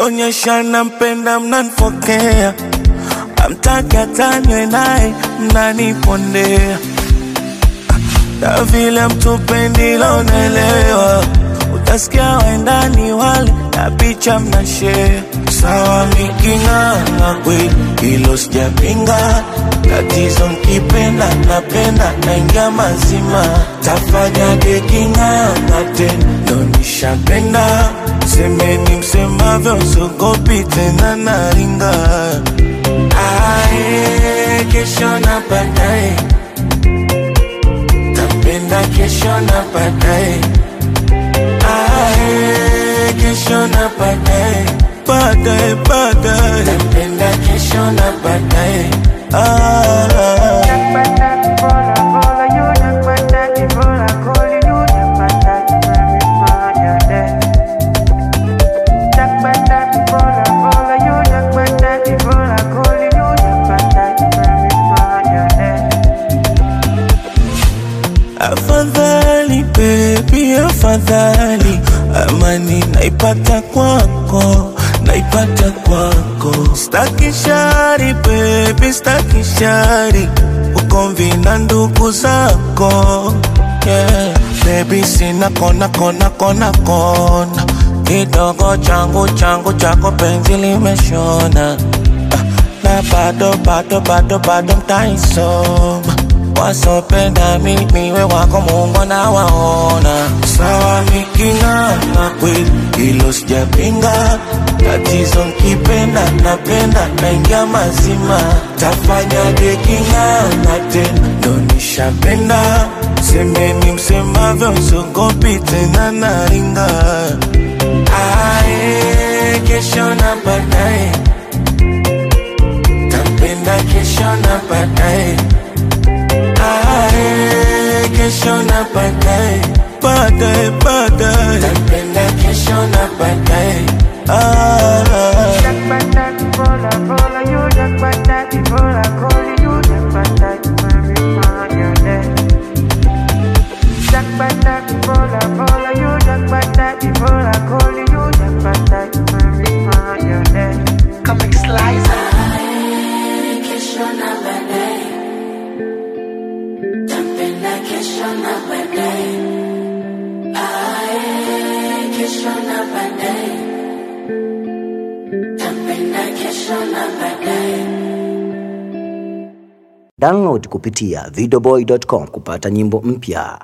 kionyesha nampenda mnanfokea amtaki atanywe naye mnanipondea na vile mtupendi lonelewa utasikia waendani wale na picha mnashea sawa miking'ang'a kweli hilo sijapinga tatizo mkipenda napenda naingia mazima tafanyaje king'ang'a tena ndo nishapenda semeni msemavyo sogopi tena naringa ae kesho na baadaye tapenda kesho na baadaye ae kesho na baadaye baadaye baadaye tapenda kesho na baadaye ah. Afadhali baby, afadhali amani naipata kwako, naipata kwako. Staki shari baby, staki shari ugomvi na ndugu zako yeah. Baby sina kona kona kona kona, kidogo changu changu chako penzi limeshona Ah, na bado bado bado bado mtaisoma wasopenda mimi we wako Mungu na waona sawa, miking'ang'a kweli, hilo sijapinga. Tatizo nkipenda napenda naingia mazima, tafanyaje king'ang'a tena, ndo nishapenda. Semeni msemavyo, sogopi tena naringa. Ae, kesho na baadaye, tapenda kesho na baadaye Ae, kesho na baadaye, baadaye, baadaye, tapenda kesho na baadaye. Ah, Comic Slicer. Kesho na baadaye, tapenda kesho na baadaye. Ae, kesho na baadaye, tapenda kesho na baadaye. Download kupitia videoboy.com kupata nyimbo mpya.